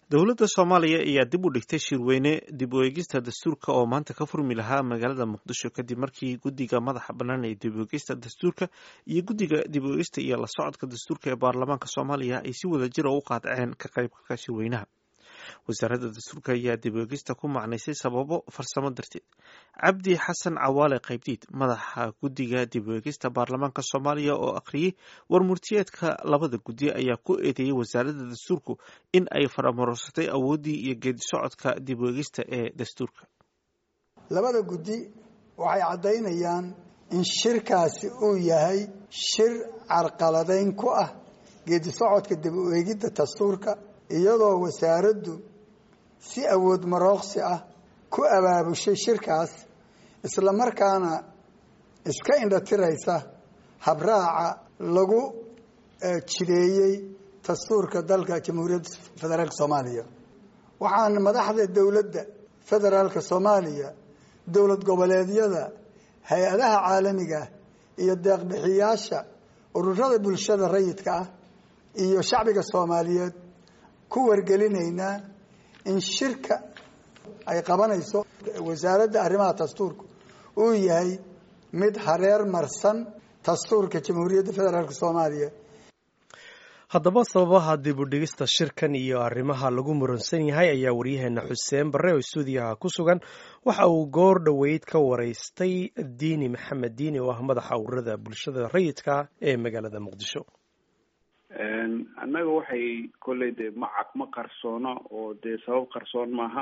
dowladda soomaaliya ayaa dib u dhigtay shirweyne dib u eegista dastuurka oo maanta ka furmi lahaa magaalada muqdisho kadib markii guddiga madaxa bannaan ee dib u eegista dastuurka iyo guddiga dib u eegista iyo la socodka dastuurka ee baarlamaanka soomaaliya ay si wada jira u qaadaceen ka qaybgalka shirweynaha wasaaradda dastuurka ayaa dib u eegista ku macnaysay sababo farsamo darteed cabdi xasan cawaale qaybdiid madaxa guddiga dib u eegista baarlamaanka soomaaliya oo akhriyey warmurtiyeedka labada guddi ayaa ku eedeeyey wasaaradda dastuurku in ay faramarorsatay awooddii iyo geedi socodka dib u eegista ee dastuurka labada guddi waxay caddaynayaan in shirkaasi uu yahay shir carqaladayn ku ah geedi socodka dib u eegidda dastuurka iyadoo wasaaraddu si awood marooqsi ah ku abaabushay shirkaas isla markaana iska indhatiraysa habraaca lagu jideeyey dastuurka dalka jamhuuriyadda federaalka soomaaliya waxaana madaxda dowladda federaalka soomaaliya dowlad goboleedyada hay-adaha caalamiga iyo deeqbixiyaasha ururada bulshada rayidka ah iyo shacbiga soomaaliyeed ku wargelinaynaa in shirka ay qabanayso wasaaradda arrimaha dastuurka uu yahay mid hareer marsan dastuurka jamhuuriyadda federaalk soomaaliya haddaba sababaha dib u dhigista shirkan iyo arrimaha lagu muransan yahay ayaa waryaheena xuseen barre oo stuudiyaha ku sugan waxa uu goor dhoweyd ka waraystay diini maxamed diini oo ah madaxa ururada bulshada rayidka ee magaalada muqdisho annaga waxay kolley dee macaq ma qarsoono oo dee sabab qarsoon maaha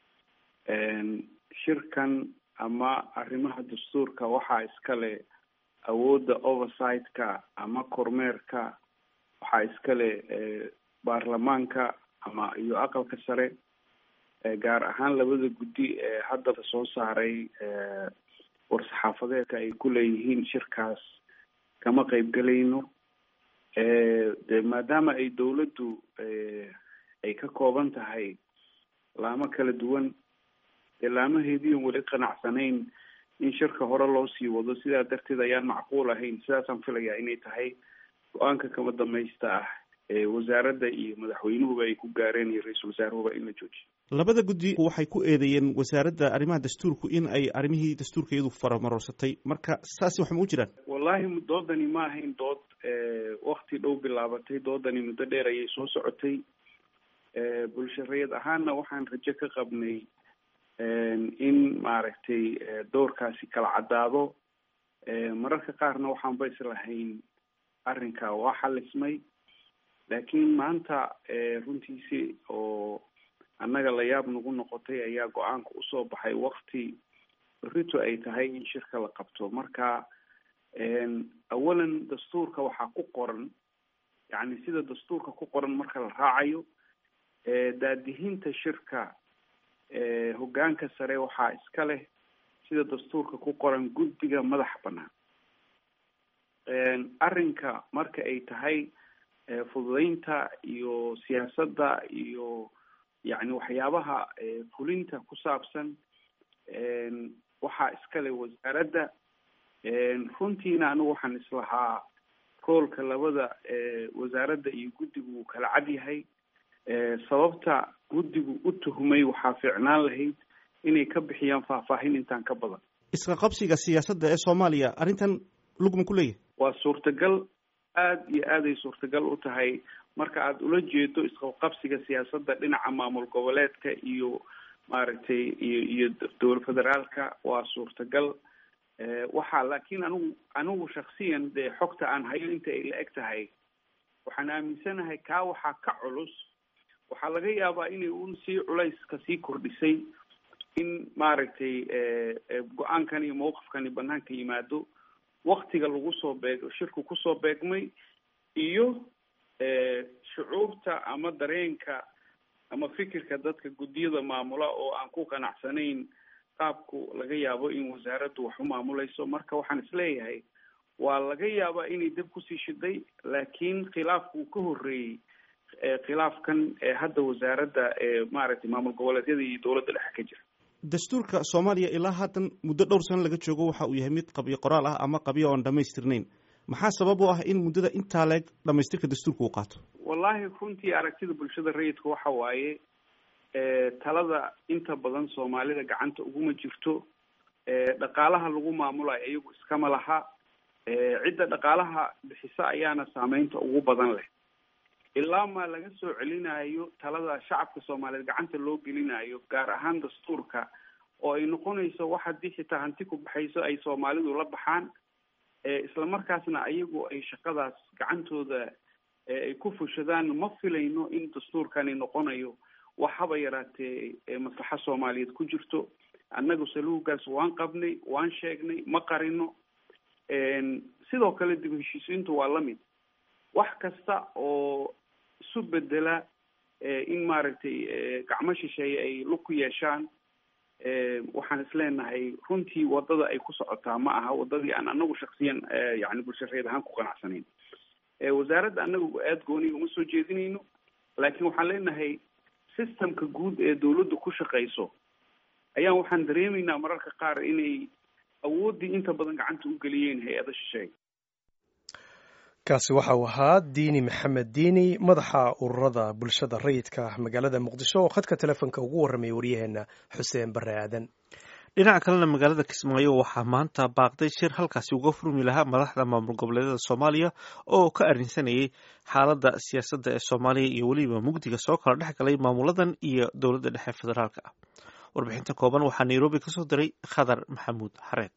shirkan ama arrimaha dastuurka waxaa iskale awoodda oversight-ka ama kormeerka waxaa iskale baarlamaanka ama iyo aqalka sare gaar ahaan labada guddi ee hadda soo saaray war-saxaafadeedka ay ku leeyihiin shirkaas kama qeybgelayno de maadaama ay dawladdu ay ka kooban tahay laamo kala duwan dee laamaheediian weli qanacsanayn in shirka hore loo sii wado sidaa darteed ayaan macquul ahayn sidaasaan filayaa inay tahay go-aanka kama damaysta ah ee wasaaradda iyo madaxweynuhuba ay ku gaareen iyo ra-iisul wasaaruhuba in la joojiyo labada guddi waxay ku eedeeyeen wasaaradda arrimaha dastuurku in ay arrimihii dastuurka iyadu faramarorsatay marka saasi wax ma u jiraan wallahi doodani ma ahayn dood wakti dhow bilaabatay doodani muddo dheer ayay soo socotay bulsharayad ahaanna waxaan rajo ka qabnay in maaragtay doorkaasi kala caddaado mararka qaarna waxaanba islahayn arrinka waa xalismay laakiin maanta runtiisi oo annaga la yaab nagu noqotay ayaa go-aanka usoo baxay wakti berito ay tahay in shirka la qabto marka awalan dastuurka waxaa ku qoran yacni sida dastuurka ku qoran marka la raacayo daadihinta shirka hoggaanka sare waxaa iska leh sida dastuurka ku qoran guddiga madaxa bannaan arrinka marka ay tahay fududeynta iyo siyaasadda iyo yacni waxyaabaha fulinta ku saabsan waxaa iskale wasaaradda runtiina anigu waxaan islahaa roolka labada wasaaradda iyo guddigu uu kala cad yahay sababta guddigu u tuhmay waxaa fiicnaan lahayd inay ka bixiyaan faahfaahin intaan ka badan iska qabsiga siyaasadda ee soomaaliya arrintan lugma ku leeyahay waa suurtagal aada iyo aaday suurtagal u tahay marka aada ula jeedo isqabqabsiga siyaasadda dhinaca maamul goboleedka iyo maaragtay iyo iyo dowlad federaalka waa suurtagal waxaa laakiin anigu anigu shaksiyan dee xogta aan hayo inta ay la eg tahay waxaan aaminsanahay kaa waxaa ka culus waxaa laga yaabaa inay un sii culayska sii kordhisay in maaragtay go-aankan iyo mawqifkani banaanka yimaado waktiga lagu soo beeg shirku kusoo beegmay iyo shucuubta ama dareenka ama fikirka dadka guddiyada maamula oo aan ku qanacsanayn qaabku laga yaabo in wasaaraddu wax u maamulayso marka waxaan isleeyahay waa laga yaabaa inay dab kusii shiday laakiin khilaafku uu ka horreeyey khilaafkan hadda wasaaradda maaragtay maamul goboleedyada iyo dowladda dhexe ka jira dastuurka soomaaliya ilaa haatan muddo dhowr sano laga joogo waxa uu yahay mid qabyo qoraal ah ama qabyo oon dhamaystirnayn maxaa sabab u ah in muddada intaa leeg dhamaystirka dastuurka uu qaato wallahi runtii aragtida bulshada rayidka waxa waaye talada inta badan soomaalida gacanta uguma jirto dhaqaalaha lagu maamulayo iyagu iskama laha cidda dhaqaalaha bixisa ayaana saameynta ugu badan leh ilaa ma laga soo celinayo talada shacabka soomaaliyeed gacanta loo gelinayo gaar ahaan dastuurka oo ay noqonayso wax haddii xitaa hanti ku baxayso ay soomaalidu la baxaan isla markaasna ayagu ay shaqadaas gacantooda ay ku fushadaan ma filayno in dastuurkani noqonayo wax haba yaraatee maslaxa soomaaliyeed ku jirto annagu saluugaas waan qabnay waan sheegnay ma qarino sidoo kale dib heshiisiintu waa lamid wax kasta oo isu bedela in maaragtay gacmo shisheeye ay lug ku yeeshaan waxaan isleenahay runtii wadada ay ku socotaa ma aha wadadii aan anagu shaksiyan yani bulshareed ahaan ku qanacsanayn wasaaradda anagu aada gooniga uma soo jeedinayno laakiin waxaan leenahay systemka guud ee dawladdu ku shaqayso ayaan waxaan dareemaynaa mararka qaar inay awooddii inta badan gacanta u geliyeen hay-ada shisheeye kaasi waxa uu ahaa diini maxamed diini madaxa ururada bulshada rayidka magaalada muqdisho oo khadka telefoonka ugu warramaya waryaheena xuseen bare aadan dhinaca kalena magaalada kismaayo waxaa maanta baaqday shir halkaasi uga furmi lahaa madaxda maamul goboleedyada soomaaliya oo ka arrinsanayay xaaladda siyaasadda ee soomaaliya iyo weliba mugdiga soo kala dhex galay maamuladan iyo dowladda dhexe federaalka ah warbixinta kooban waxaa nairobi kasoo diray khadar maxamuud xareed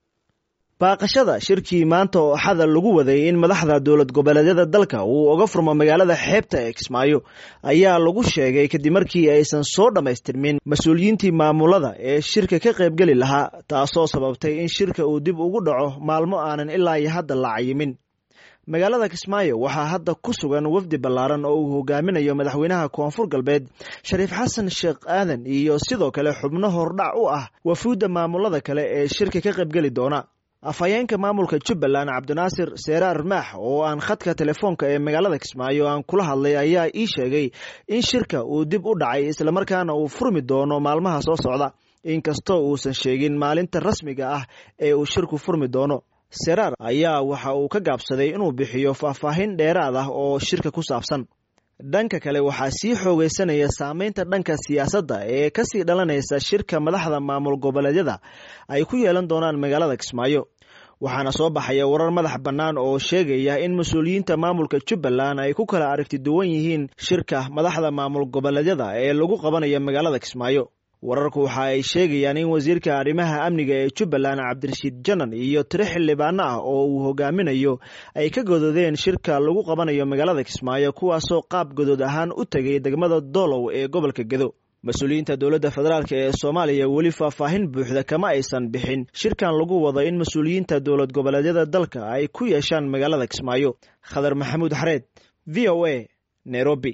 baaqashada shirkii maanta oo axada lagu waday in madaxda dowlad goboleedyada dalka uu uga furmo magaalada xeebta ee kismaayo ayaa lagu sheegay kadib markii aysan soo dhammaystirmin mas-uuliyiintii maamulada ee shirka ka qaybgeli lahaa taasoo sababtay in shirka uu dib ugu dhaco maalmo aanan ilaa iyo hadda la cayimin magaalada kismaayo waxaa hadda ku sugan wafdi ballaaran oo uu hogaaminayo madaxweynaha koonfur galbeed shariif xasan sheekh aadan iyo sidoo kale xubno hordhac u ah wafuudda maamulada kale ee shirka ka qaybgeli doona afhayeenka maamulka jubbaland cabdinaasir seeraar maax oo aan khadka telefoonka ee magaalada kismaayo aan kula hadlay ayaa ii sheegay in shirka uu dib u dhacay islamarkaana uu furmi doono maalmaha soo socda inkastoo uusan sheegin maalinta rasmiga ah ee uu shirku furmi doono seraar ayaa waxa uu ka gaabsaday inuu bixiyo faahfaahin dheeraad ah oo shirka ku saabsan dhanka kale waxaa sii xoogeysanaya saameynta dhanka siyaasadda ee kasii dhalanaysa shirka madaxda maamul goboleedyada ay ku yeelan doonaan magaalada kismaayo waxaana soo baxaya warar madax bannaan oo sheegaya in mas-uuliyiinta maamulka jubbaland ay ku kala aragti duwan yihiin shirka madaxda maamul goboleedyada ee lagu qabanayo magaalada kismaayo wararku waxa ay sheegayaan in wasiirka arrimaha amniga ee jubbaland cabdirashiid janan iyo tiro xildhibaano ah oo uu hogaaminayo ay ka godoodeen shirka lagu qabanayo magaalada kismaayo kuwaasoo qaab godood ahaan u tegay degmada doolow ee gobolka gedo mas-uuliyiinta dowladda federaalk ee soomaaliya weli faahfaahin buuxda kama aysan bixin shirkan lagu wado in mas-uuliyiinta dowlad goboleedyada dalka ay ku yeeshaan magaalada kismaayo khadar maxamuud xareed v o a nairobi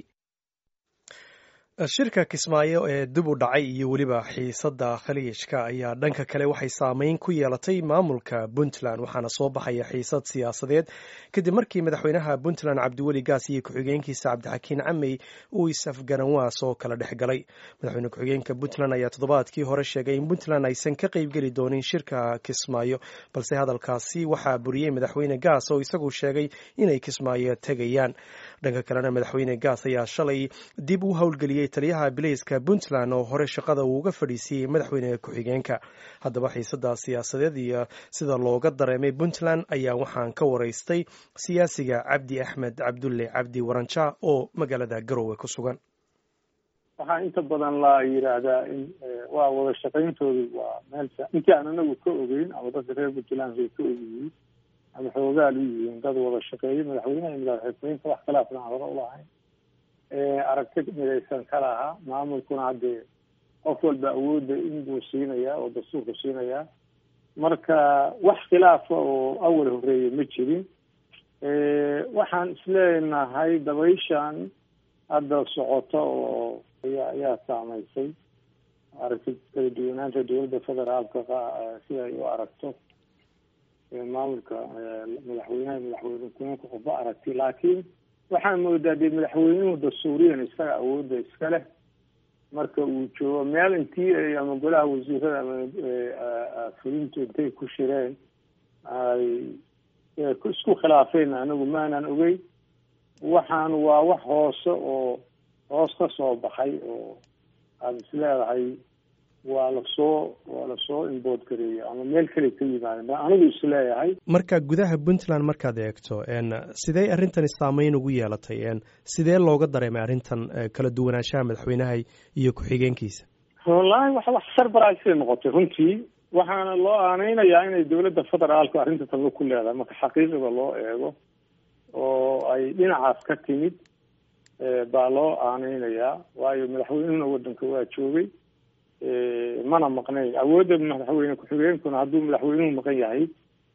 shirka kismaayo ee dib u dhacay iyo weliba xiisadda khaliijka ayaa dhanka kale waxay saameyn ku yeelatay maamulka puntland waxaana soo baxaya xiisad siyaasadeed kadib markii madaxweynaha puntland cabdiweli gaas iyo ku-xigeenkiisa cabdixakiin camey uu is-afgaranwaas oo kala dhex galay madaxweyne ku-xigeenka puntland ayaa toddobaadkii hore sheegay in puntland aysan ka qeybgeli doonin shirka kismaayo balse hadalkaasi waxaa buriyey madaxweyne gaas oo isagu sheegay inay kismaayo tegayaan dhanka kalena madaxweyne gaas ayaa shalay dib u howlgeliyey taliyaha bilayska puntland oo hore shaqada uu uga fadhiisiiyey madaxweyne ku-xigeenka haddaba xiisada siyaasadeed iyo sida looga dareemay puntland ayaa waxaan ka waraystay siyaasiga cabdi axmed cabdulle cabdi waranja oo magaalada garowe ku sugan waxaa inta badan la yidhaahdaa in waa wada shaqayntoodu waa meel intii aan anagu ka ogeyn ama dadka reer puntland ay ka ogyihiin ama xoogaal u yihiin dad wada shaqeeya madaxweynaha iyo madaxxigeenka wax khilaafna aan hore ulahayn aragti midaysan ka lahaa maamulkuna haddee qof walba awoodda inbuu siinayaa oo dastuurku siinayaa marka wax khilaafa oo awal horeeya ma jirin waxaan isleenahay dabayshan hadda socota oo aya ayaa saameysay aragti kala duwanaanta dowladda federaalka si ay u aragto maamulka madaxweynaha madaxweyne ku-xigeenka qofba aragti laakiin waxaan moodaa dee madaxweynuhu dastuuriyan isaga awoodda iska leh marka uu joogo meel intii ama golaha wasiirada ama fulintu intay ku shireen ay isku khilaafeen anigu maanan ogeyn waxaan waa wax hoose oo hoos ka soo baxay oo aada is leedahay waa lasoo waa lasoo inbood gareeya ama meel kale ka yimaadeen ba anigu is leeyahay marka gudaha puntland markaad eegto sidee arrintani saameyn ugu yeelatay sidee looga dareemay arrintan kala duwanaanshaha madaxweynaha iyo ku-xigeenkiisa wallaahi wax wax sarbarasay noqotay runtii waxaana loo aaneynayaa inay dowladda federaalku arrinta talba ku leedahay marka xaqiiqada loo eego oo ay dhinacaas ka timid baa loo aaneynayaa waayo madaxweynuhuna waddanka waa joogay mana maqnayn awoodda madaxweyne ku-xigeenkuna hadduu madaxweynuhu maqan yahay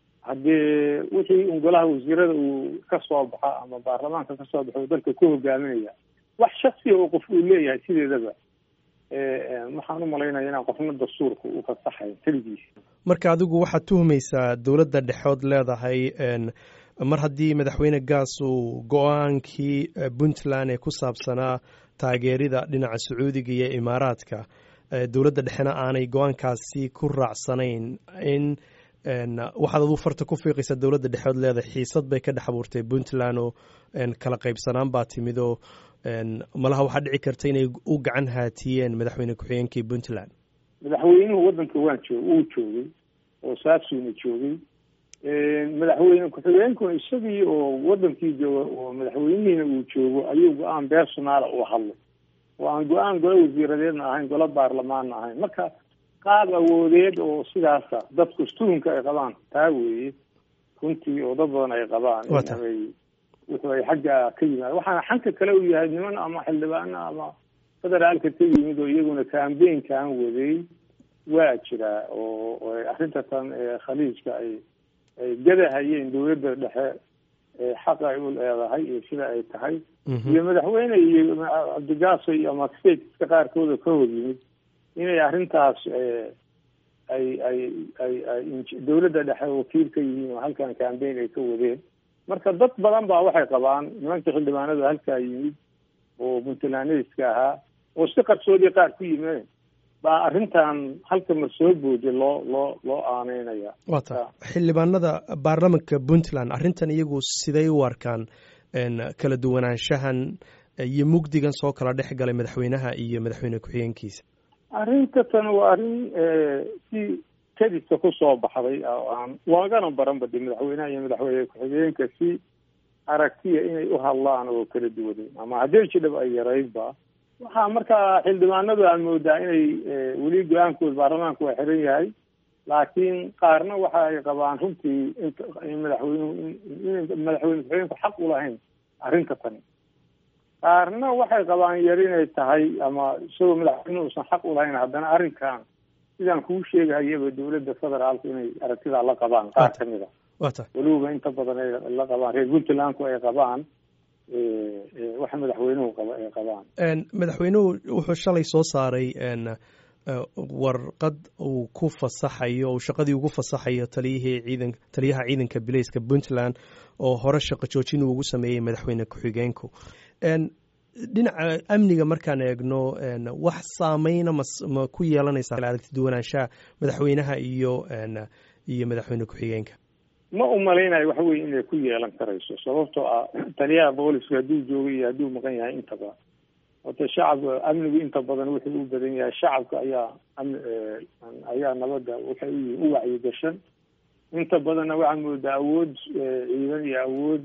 haddii wixii un golaha wasiirada uu ka soo baxa ama baarlamaanka ka soo baxo dalka ku hogaaminaya wax shaksiya oo qof uu leeyahay sideedaba waxaan u malaynaya inaan qofna dastuurka u fasaxayn keligiisa marka adigu waxaad tuhmaysaa dowladda dhexood leedahay mar haddii madaxweyne gaas uu go-aankii puntland ee ku saabsanaa taageerida dhinaca sacuudiga iyo imaaraadka dowladda dhexena aanay go-aankaasi ku raacsanayn in waxaad aduu farta ku fiiqaysaa dowladda dhexood leedahay xiisad bay ka dhex abuurtay puntland oo kala qaybsanaan baa timid oo malaha waxaa dhici karta inay u gacan haatiyeen madaxweyne ku-xigeenkii puntland madaxweynuhu waddanka waan joog uu joogay oo saasuuna joogay madaxweyne ku-xigeenkuna isagii oo wadankii jooga oo madaxweynihiina uu joogo ayuu go-aan beersonaala u hadlay oo aan go-aan golo wasiiradeedna ahayn golo baarlamaanna ahayn marka qaab awoodeed oo sidaasa dadku istuhunka ay qabaan taa weeye runtii oo dad badan ay qabaan inay wuxuu ay xagga ka yimaad waxaana xanka kale u yahay niman ama xildhibaano ama federaalka ka yimid oo iyaguna cambaynkan waday waa jiraa oo arrinta tan khaliijka ay ay gadahayeen dowladda dhexe xaqa ay u leedahay iyo sida ay tahay iyo madaxweyne iyo cabdigaaso iyo ama stateska qaarkooda ka hor yimid inay arrintaas ay ay ay ay dowladda dhexe wakiil ka yihiin oo halkan cambayn ay ka wadeen marka dad badan baa waxay qabaan nimanka xildhibaanada halkaa yimid oo puntlandska ahaa oo si qarsoodii qaar ku yimeen baa arrintan halka mar soo booda loo loo loo aaneynaya wata xildhibaanada baarlamanka puntland arrintan iyagu siday u arkaan kala duwanaanshahan iyo mugdigan soo kala dhex galay madaxweynaha iyo madaxweyne ku-xigeenkiisa arrinta tan waa arrin si kadisa kusoo baxday oo aan loogana baran badi madaxweynaha iyo madaxweyne ku-xigeenka si aragtiya inay u hadlaan oo kala duwaneen ama haddii jidhab ay yaraydba waxaa markaa xildhibaanadu aan moodaa inay weli go-aankooda baarlamaanku waa xiran yahay laakiin qaarna waxa ay qabaan runtii in madaxweynuhu in madaxweyne ku-xigeenku xaq u lahayn arrinta tani qaarna waxay qabaan yar inay tahay ama isagoo madaxweynuhu usan xaq u lahayn haddana arrinkan sidaan kuu sheegahayaba dowladda federaalku inay aragtidaa la qabaan qaar ka mid a weliba inta badan ay la qabaan reer puntlandku ay qabaan waxa madaxweynuhu qaba ay qabaan madaxweynuhu wuxuu shalay soo saaray warqad uu ku fasaxayo uu shaqadii ugu fasaxayo taliyihii ciidan taliyaha ciidanka bilayska puntland oo hore shaqo joojin uu ugu sameeyey madaxweyne ku-xigeenku dhinaca amniga markaan eegno wax saameyna ma ku yeelanaysaa aragti duwanaanshaha madaxweynaha iyo iyo madaxweyne ku-xigeenka ma umalaynayo waxa weye inay ku yeelan karayso sababtoo ah taliyaha booliska hadduu joogo iyo hadduu maqan yahay intaba horta shacabka amnigu inta badan wuxuu u badan yahay shacabka ayaa ayaa nabadda waxay uyihiin u wacyigashan inta badanna waxaa moodaa awood ciidan iyo awood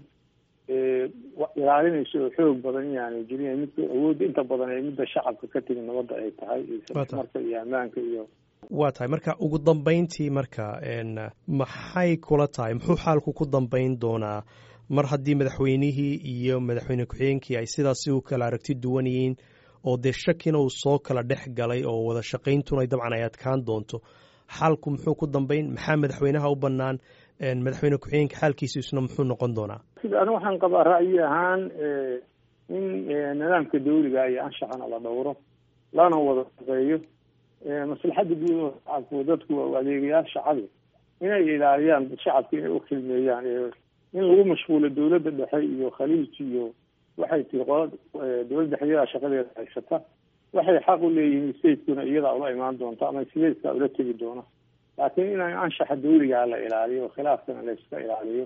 ilaalinaysa oo xoog badan inaanay jirin mid awoodda inta badan ee midda shacabka ka timi nabadda ay tahay marka iyo ammaanka iyo waa tahay marka ugu dambeyntii marka maxay kula tahay muxuu xaalku ku dambeyn doonaa mar haddii madaxweynihii iyo madaxweyne ku-xigeenkii ay sidaasi u kala aragti duwan yihiin oo dee shakina uu soo kala dhex galay oo wada shaqayntuna dabcan ay adkaan doonto xaalku muxuu ku dambeyn maxaa madaxweynaha u bannaan madaxweyne ku-xigeenka xaalkiisa isna muxuu noqon doonaa sida ani waxaan qabaa ra'yi ahaan in nidaamka dawliga iyo anshaxana la dhowro lana wada shaqeeyo maslaxadda guud oo shacabku dadku adeegayaal shacabi inay ilaaliyaan shacabka inay ukhilmeeyaan in lagu mashquulo dowladda dhexe iyo khaliij iyo waxay tiri qola dowladda dhexe iyadaa shaqadeeda haysata waxay xaq u leeyihiin stateskuna iyadaa ula imaan doonta ama stateka ula tegi doona laakiin in anshaxa dawligaa la ilaaliyo khilaafkana la iska ilaaliyo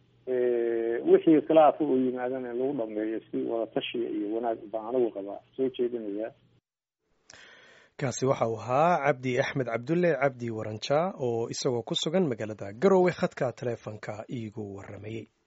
wixii khilaafa oo yimaadana lagu dhameeyo si wada tashiya iyo wanaag baan anigu qabaa soo jeedinayaa kaasi waxa uu ahaa cabdi axmed cabdulle cabdi waranja oo isagoo ku sugan magaalada garowe khadka taleefonka iigu waramayey